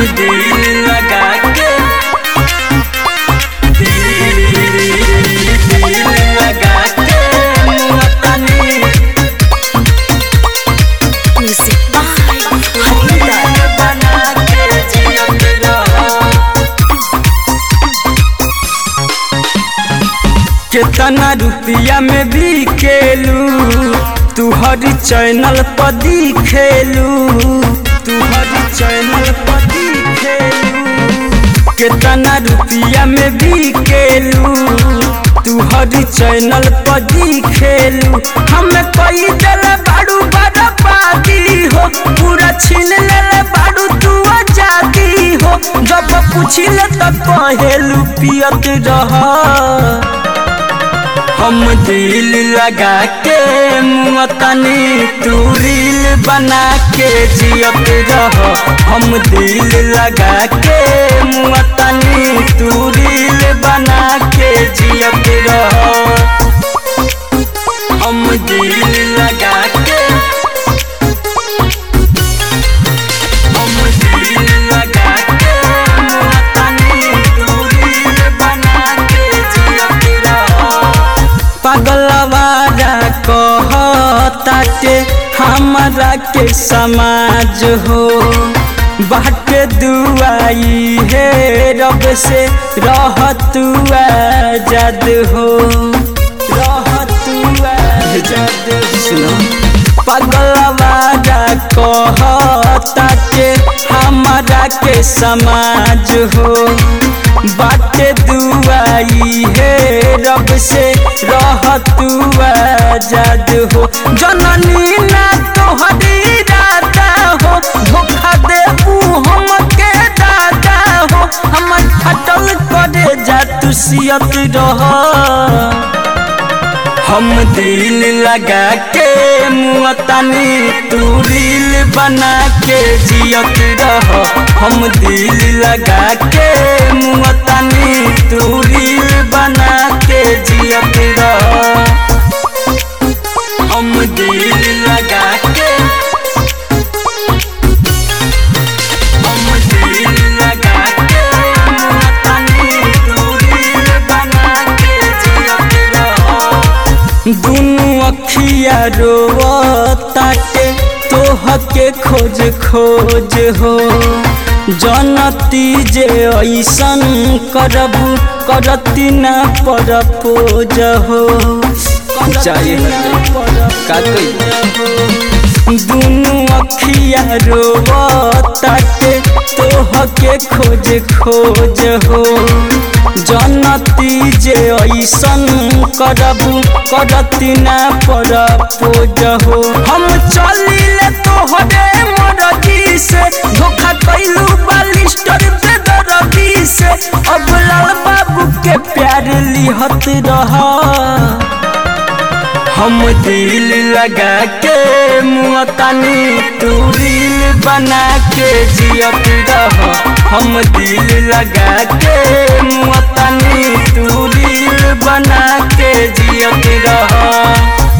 दिल लगा के दिल लगा के मुअतनी Music by Harinda. बना के जियत रह कितना रुपया में भी खेलू तू हर चैनल पर दिखेलू तू हर चैनल पर दिखेलू कितना रुपया में भी खेलू तू हर चैनल पर दिखेलू हम कोई दिल बाड़ू बर्बादी हो पूरा छीन ले बाड़ू तू आजादी हो जब पूछिले तो कहेलू पियत रह हम दिल लगा के मुअतनी तू रील बना के जियत रह हम दिल लगा के मुअतनी तू रील बना के जियत रह हम दिल लगा के हम दिल लगा के मुअतनी तू रील बना के जियत रह पगलवारा कहताटे हमरा के समाज हो बाटे दुआई हे रब से रहतु आजाद हो रहतु आजाद सुनो पगलवारा कहताटे हमरा के समाज हो बाटे दुआई हे रब से रहतु आजाद हो जननी ना तोहरी दादा हो धोखा देबू हमके दादा हो हमर फटल करे जा तू सियत रह हम दिल लगा के मुअतनी तू रील बना के जियत रह हम दिल लगा के मुअतनी तू रील बना के जियत रह हम दिल लगा के हम दिल लगा के मुअतनी तू रील बना के जियत रह दुनु अखिया रोताटे तोह के खोज खोज हो जनती जे ऐसन करबू करती ना पर पोज हो का दुनु अखिया रोताटे तोह के खोज खोज हो जनती जे ऐसन करबू करती ना पर पोज हो हम चलिले तोहरे मरजी से धोखा कैलू बालिस्टर बेदरदी से अब लाल बाबू के प्यार लिहत रहा हम दिल लगा के मुअतनी तू रील बना के जियत रह हम दिल लगा के मुअतनी तू रील बना के जियत रह